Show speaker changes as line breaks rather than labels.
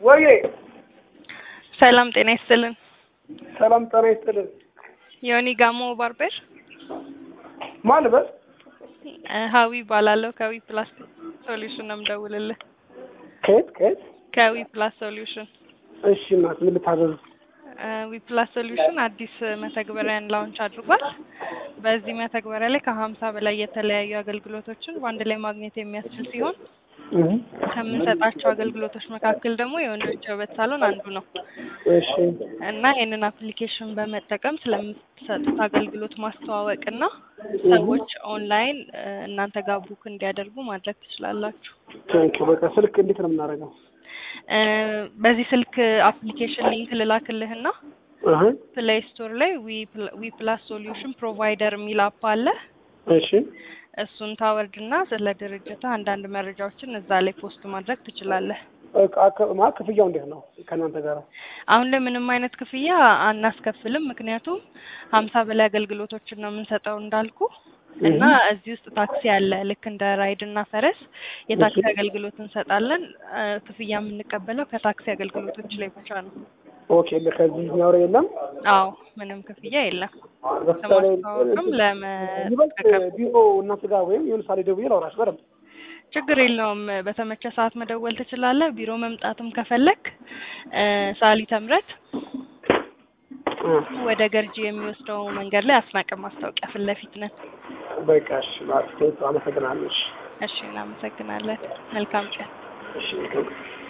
ወይዬ
ሰላም ጤና ይስጥልን።
ሰላም ጤና ይስጥልን።
ዮኒ ጋሞ ባርበር
ማን ልበል?
እ ሀዊ እባላለሁ ከዊ ፕላስ ሶሉሽን ነው የምደውልልህ።
ከየት ከየት?
ከዊ ፕላስ ሶሉሽን
እሺ እናት ምን ልታዘዝ?
ዊ ፕላስ ሶሉሽን አዲስ መተግበሪያን ላውንች አድርጓል። በዚህ መተግበሪያ ላይ ከሀምሳ በላይ የተለያዩ አገልግሎቶችን በአንድ ላይ ማግኘት የሚያስችል ሲሆን ከምንሰጣቸው አገልግሎቶች መካከል ደግሞ የወንዶች የውበት ሳሎን አንዱ ነው
እሺ
እና ይህንን አፕሊኬሽን በመጠቀም ስለምትሰጡት አገልግሎት ማስተዋወቅ እና ሰዎች ኦንላይን እ እናንተ ጋር ቡክ እንዲያደርጉ ማድረግ ትችላላችሁ።
ቴንክ በቃ ስልክ እንዴት ነው የምናደርገው?
እ በዚህ ስልክ አፕሊኬሽን ሊንክ ልላክልህና
እህ
ፕሌይ ስቶር ላይ ዊ ፕላስ ሶሉሽን ፕሮቫይደር የሚል አፕ አለ።
እሺ
እሱን ታወርድና ስለ ድርጅት አንዳንድ መረጃዎችን እዛ ላይ ፖስት ማድረግ ትችላለህ።
በቃ ከ- ማለት ክፍያው እንዴት ነው ከእናንተ ጋር?
አሁን ላይ ምንም አይነት ክፍያ አናስከፍልም። ምክንያቱም ሀምሳ በላይ አገልግሎቶችን ነው የምንሰጠው እንዳልኩ እና እዚህ ውስጥ ታክሲ አለ። ልክ እንደ ራይድ እና ፈረስ የታክሲ
እሺ።
አገልግሎት እንሰጣለን። እ ክፍያ የምንቀበለው ከታክሲ አገልግሎቶች ላይ ብቻ ነው።
ኦኬ ከዚህኛው ላይ የለም።
አዎ ምንም ክፍያ የለም።
ለምሳሌ
ለማስተዋወቅም
ይበልጥ
ለመጠቀም
ቢሮ እናንተ ጋር ወይም የሆነ ሳሌ ደውዬ ላውራሽ በደምብ
ችግር የለውም። በተመቸ ሰዓት መደወል ትችላለህ። ቢሮ መምጣትም ከፈለክ እ ሳሊተ ምሕረት
እ
ወደ ገርጂ የሚወስደው መንገድ ላይ አስናቀ ማስታወቂያ ፊት ለፊት ነን።
በቃ እሺ ማለት አመሰግናለሁ። እሺ
እሺ፣ እናመሰግናለን። መልካም ቀን።
እሺ